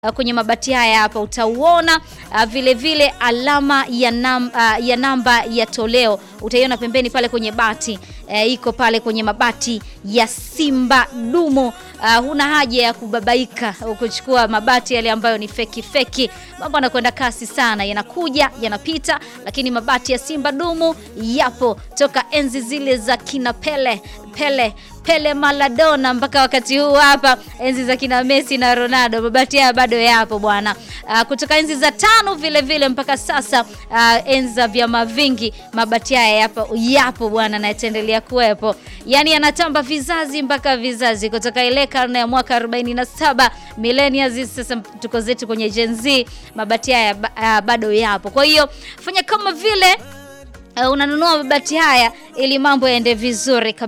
Uh, kwenye mabati haya hapa utauona uh, vile vile alama ya, nam, uh, ya namba ya toleo utaiona pembeni pale kwenye bati uh, iko pale kwenye mabati ya Simba Dumu. Uh, huna haja ya kubabaika kuchukua mabati yale ambayo ni feki feki. Mambo yanakwenda kasi sana, yanakuja yanapita, lakini mabati ya Simba Dumu yapo toka enzi zile za kina Pele Pele Pele Maradona mpaka wakati huu hapa, enzi za kina Messi na Ronaldo, mabati haya bado yapo bwana. Uh, kutoka enzi za tano vile vile mpaka sasa, uh, enzi za vyama vingi, mabati haya yapo yapo bwana, na yataendelea kuwepo, yani yanatamba vizazi mpaka vizazi, kutoka ile karne ya mwaka 47 millennials, sasa tuko zetu kwenye Gen Z, mabati haya uh, bado yapo. Kwa hiyo fanya kama vile uh, unanunua mabati haya ili mambo yaende vizuri kabisa.